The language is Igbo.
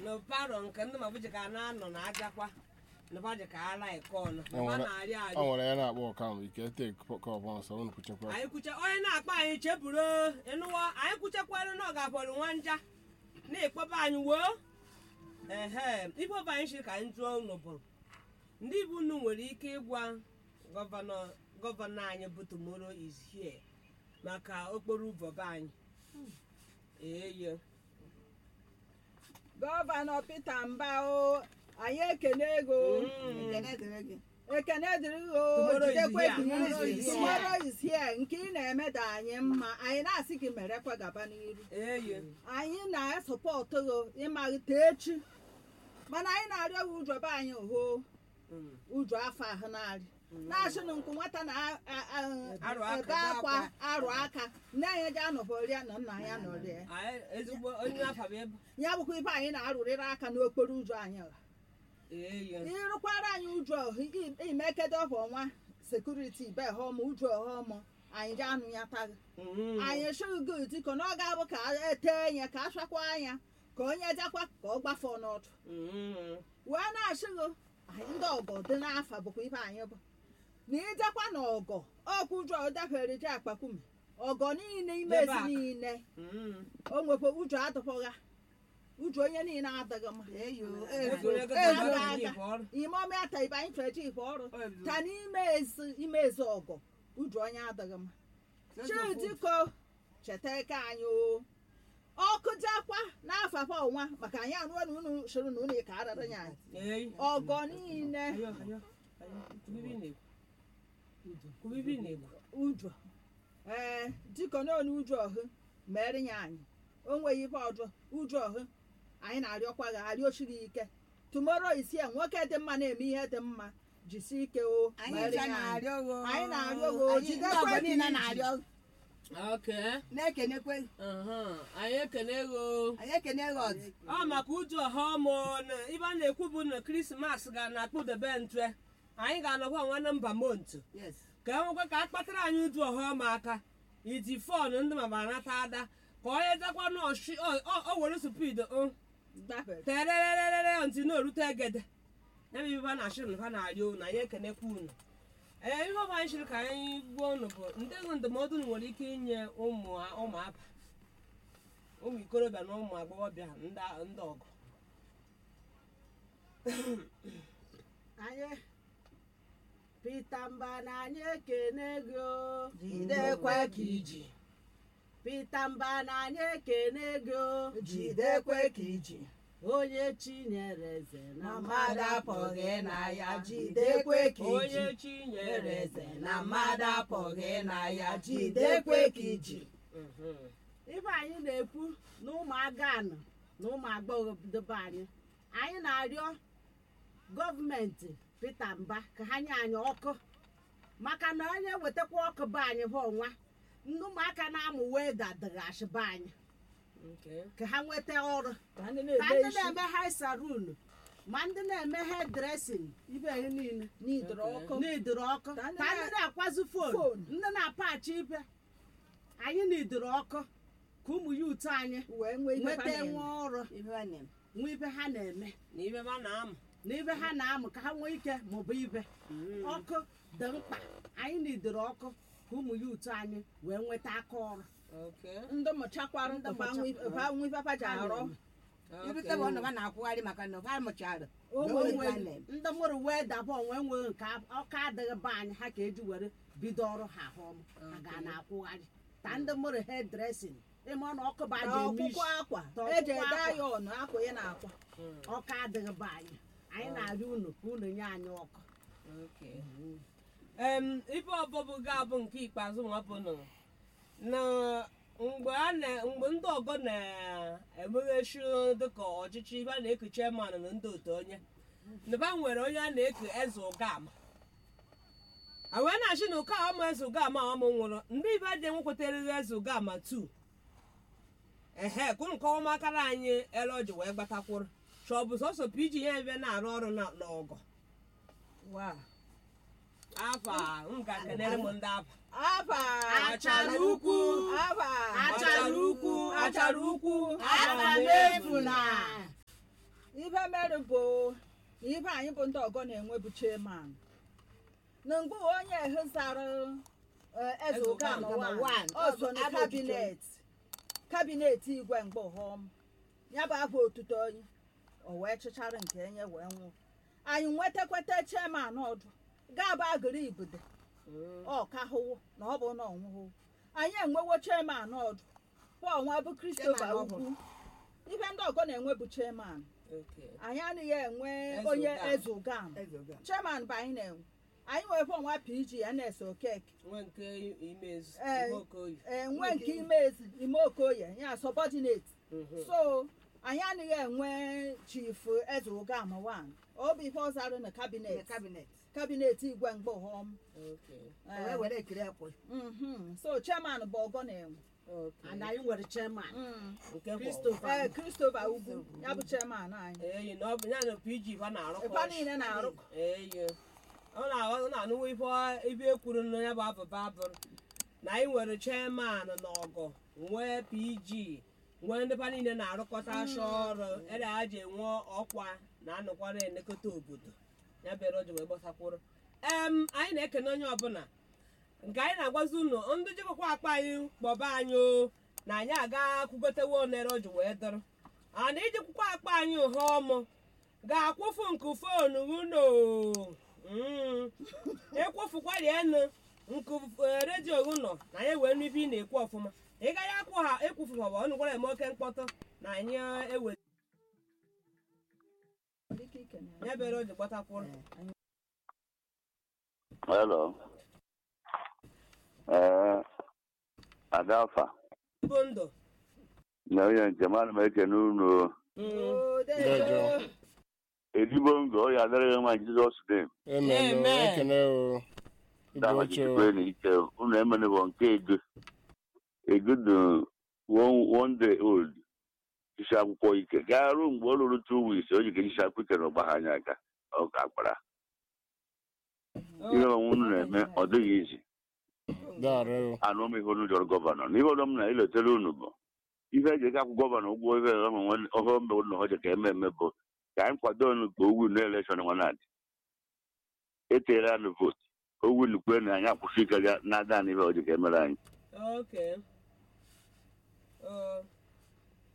na paro nke ndị mabụji ka na-anọ na ajakwa na baji ka ala ike ọnụ Ọ ma nwere- na-arị ọ arị nwere ya na-akpọ ọkam ike tek kọp ọsọ unu kwuchekwa anyị kwuche onye na-akpa anyị cheburu ịnụwa anyị kwuchekwara na ọ ga-abọrọ nwa nja na-ekpọba anyị woo ehe ife ọba anyị shiri ka anyị jụọ unu bụ ndị ibu unu nwere ike ịgwa gọvanọ gọvanọ anyị bụ tomorrow is here maka okporo ụzọ be anyị eye gọvanọ Peter Mbao anyị ekene ego Ekene dịrị gị. ekene dịrị gị o Tomorrow is jidekwe here. gị Tomorrow is here. tomorrow is here nke ị na-eme dị anyị mma anyị na-asị gị merekwa gaba n'iru eye anyị na-esọpọtụ gị ịmalite echi mana anyị na-arịọ gị ụjọ be anyị hoo Mm. ụjọ afọ ahụ na-arị na-asị na nkụ nwata Arụ aka, na-ebe ebe akwa akwa. arụ aka nne anyị ji anọbọrịa na nna ya nọrịa anyị ezigbo onye afa bụ ebe ya bụkwa ibe anyị na-arụrịrị aka n'okporo ụzọ anyị a. eye ịrụkwara anyị ụjọ imekedo bụ ọnwa sekuriti be họm ụjọ ọhọm anyị ji anụ ya taghị Mm. anyị shụgo diko na ọ ga-abụ ka ete ya ka achakwa anya ka onye jakwa ka ọ gbafọ n'ọdụ Mm. wee na-achịgo anyị ndị ọgọ dị n'afa bụkwa ibe anyị bụ na ịjakwa na ọgọ ọkwa ụjọ dafere ji akpakume ọgọ niile imezi Debe aka. niile Mm. o nwekwa ụjọ adịpụgha ụjọ onye niile adịghị mma Eyo, Ego eyo. ego Ezu ego aga. ji bụ ọrụ. ime ọma ya ta ibe anyị fere ji ife ọrụ Ọ ebido. ta n'ime ezi ime ezi ọgọ ụjọ onye adịghị mma chidiko cheta ike anyị o ọkụ jakwa n'afọ afọ ọnwa maka anyị anụọ na unu soro na unu ka arara ya anyị Eye. ọgọ niile Ayo, ayo, ayo. Kubibi na-ekwu. Kubibi na-ekwu. ụjọ ee dịka n'onu ụjọ ọhụ mere ya anyị o nweghị ife ọjọọ ụjọ ọhụ anyị na-arịọkwa gị arịọchi gị ike tumoro isi ya nwoke dị mma na-eme ihe dị mma jisi ike o Anyị mere ncha ya anyị na-arịọ gị. Anyị na-arịọ gị, Anyị- jidekwe ndị ọgọ ka niile iji. na-arịọ gị. Okay. Na-ekenekwe gị. Aha. Anyị ekene go. Anyị ekene gị ọzọ. Ọ maka uju ọha ọmụ na ibe a na-ekwu bụ na krismas ga na akpụdebe ntwe anyị ga-anọkwa nwanne mba montu Yes. ka e nwekwa ka a kpatara anyị uju ọha ọma aka iti fon ndị mama nata ada ka onye jakwa n'ọshi o were supid gbafere terererere ntị na-erute egede ya bụ ibe a na-achị na ha na-arịọ unu anyị ekenekwa unu ee ihe ọbụ anyị chịrị ka anyị gbuo unu bụ ndị ego ndụmọdụ unu nwere ike inye ụmụ ụmụaka ụmụ ikorobịa na ụmụ agbọghọbịa ndị ndị ọgụ anyị Peter Mba na anyị ekene gị o Jidekwe ka iji. Peter Mba na anyị ekene gị o Jidekwe ka iji. onye chinyere eze na Na mmadụ apụghị na ya. Jidekwe ka onye iji. chi Nyere nyere eze na mmadụ apụghị na ya. Jidekwe ka iji. Mhm. ife anyị na-ekwu na ụmụaka anọ na ụmụ agbọghọ dobe anyị anyị na-arịọ gọọmenti Peter Mba ka ha nye anyị ọkụ maka na onye wetakwa ọkụ be anyị bụ ọnwa ndị ụmụaka na-amụ wee dadịghachi be anyị Okay. ka ha nweta ọrụ ka ndị ka na-eme ndị isi na-eme hai sarun ma ndị na-eme hair dressing ibe ihe niile n'idoro ọkụ n'idoro ọkụ Ka ka ndị ndị na- na-akwazi fon Fon. ndị na-apachi ibe anyị n'idoro ọkụ ka ụmụ yut anyị wee nwee ife nweta ha na-eme. nwe ọrụ Ife ọ na-eme. nwee ibe ha na-eme na ibe ma na-amụ na ibe ha na-amụ ka ha nwee ike maọbụ ibe ọkụ dị mkpa anyị n'idoro ọkụ ka ụmụ yut anyị wee nweta aka ọrụ Okay. ndị mụchakwara ndị nwe ife ha ji arụ Irute bụ ọnọba na-akwụgharị maka na ha mụchara. onwe Onwe nwe ha na-eme. ndị mụrụ wee daba onwe nwe nke ọka adịghị be anyị ha ka eji were bido ọrụ ha ahụ ọma ha ga na-akwụgharị ta ndị mụrụ hair dressing ịma na ọkụ ba ji eme ọkpụkpọ isi akwa Ọkpụkpọ eji ede akwa. ya ọnụ akwa ya na-akwa ọka adịghị be anyị anyị na-arịọ unu ka unu nye anyị ọkụ Okay. em ife ọbụbụ ga-abụ nke ikpeazụ nwa bụ nụ na mgbe a na mgbe ndị ọgọ na-emeghechi dịka ọchịchị ibe a na-eku chairman na ndị otu onye naba nwere onye a na-eku eze ụgama a wee na-achị na ụka ọma eze ụgama ọmụ nwụrụ ndị ibe dị nwekwatarịrị eze ụgama 2 ehe kwụrụ nke ọmakara anyị ele ọjị wee gbatakwụrụ chọ ọ bụ sọsọ pg ya ebe na-arụ ọrụ na- n'ọgọ afa m ga kenere m ndị afa aba Achara ukwu. aba achara ukwu achara ukwu Afa n'efu na. ife mere bụ na ife anyị bụ ndị ọgọ na-enwe bụ chairman na mgbe onye ehezara eh, eze Eze ụgama Ụgama wan wan, ọ so ọ bụ na abụ kabinet kabinet igwe mgbe họm ya bụ abụ otuto onye o wee chịchara nke enye wee nwụ anyị nwetakwata chairman ọdụ ga-aba agịrị ibudo ọ ka hụwo na ọ bụ na ọnwụhụ anyị enwewo chairman ọdụ pọl bụ Christopher Chairman ukwu ife ndị ọgọ na-enwe bụ chairman Okay. anyị anaghị enwe Eze onye ụgam. eze ụgam chairman bụ anyị na-enwe anyị nwere fọ nwa pg ns okeke nwe nke imezu Eh, ihe okoye enwe nke imezi ime okoye ya subordinate Mhm. so anyị anaghị enwe chief eze ụgam wan ọ bụ ife ọ zara na kabinet kabinet kabinet igwe mgbe họm Okay. wee were ekiri ekwe Mhm. so chairman bụ ọgọ na-enwe Okay. and anyị nwere chairman Mm. nke kwa Christopher. ee christopher ugwu ya bụ chairman anyị eyi na ọ bụ ya na pg fa na-arụkọ Ife niile na-arụ eyi ọ na-aghọ ọ na-anụwa ife ibe ekwuru na ya bụ abụba abụrụ na anyị nwere chairman na ọgọ nwee pg nwee ndị fa niile na-arụkọta asha ọrụ ede ha ji enwe ọkwa na anọkwa na-elekọta obodo ya bere o ji wee gbatakwuru em anyị na-ekene onye ọbụla nke anyị na-agwazi unu ndị jikọkwa akpa anyị kpọba anyị o na anyị aga kwugotewe onere o ji wee dọrọ ana ijikwukwa akpa anyị ụha ọmụ ga-akwụfu nke fonu unu Mm. ekwofukwa rienu nke eh, redio unu na anyị wee nụ ibe ị na-ekwu ọfụma ị gaghị akwụ ha ekwufu ma ọ bụ ọnụ gwara eme oke mkpọtụ na anyị eh, ewe Dịka ikene ya. ya bere o ji gbatakwuru Hello. Ee, Adafa, bụ ndụ na onye njem ana m ekene unu Oo, Ndejo. dejo. ezigbo ndụ ọ ya adịrịghị mma Jizọs dem Amen. o, Amen. Ekene o. Ibu dama oche o. jisikwe na ike unu emenebọ nke ego ego dị one one day old isi akwụkwọ ike gaa ruo mgbe ọ lụrụ two weeks o ji ka isi akwụkwọ ike na ọgba ha anya aka ọ ka kpara ihe onwe unu na-eme ọ dịghị izi Dare o. anụ m ihe unu jọrọ gọvanọ n'ihe ọdọ m na-eletara unu bụ ihe eji eke akwụ gọvanọ ụgwọ ihe ọhụrụ mbe ụlọ ọjọ ka eme eme bụ ka anyị kwado unu ka owu na elekshọn nwa na-adị etere anụ vootu owu nukwe na anyị akwụsị ike ya na-ada anyị ihe ọjọ ka emere anyị Okay. Uh,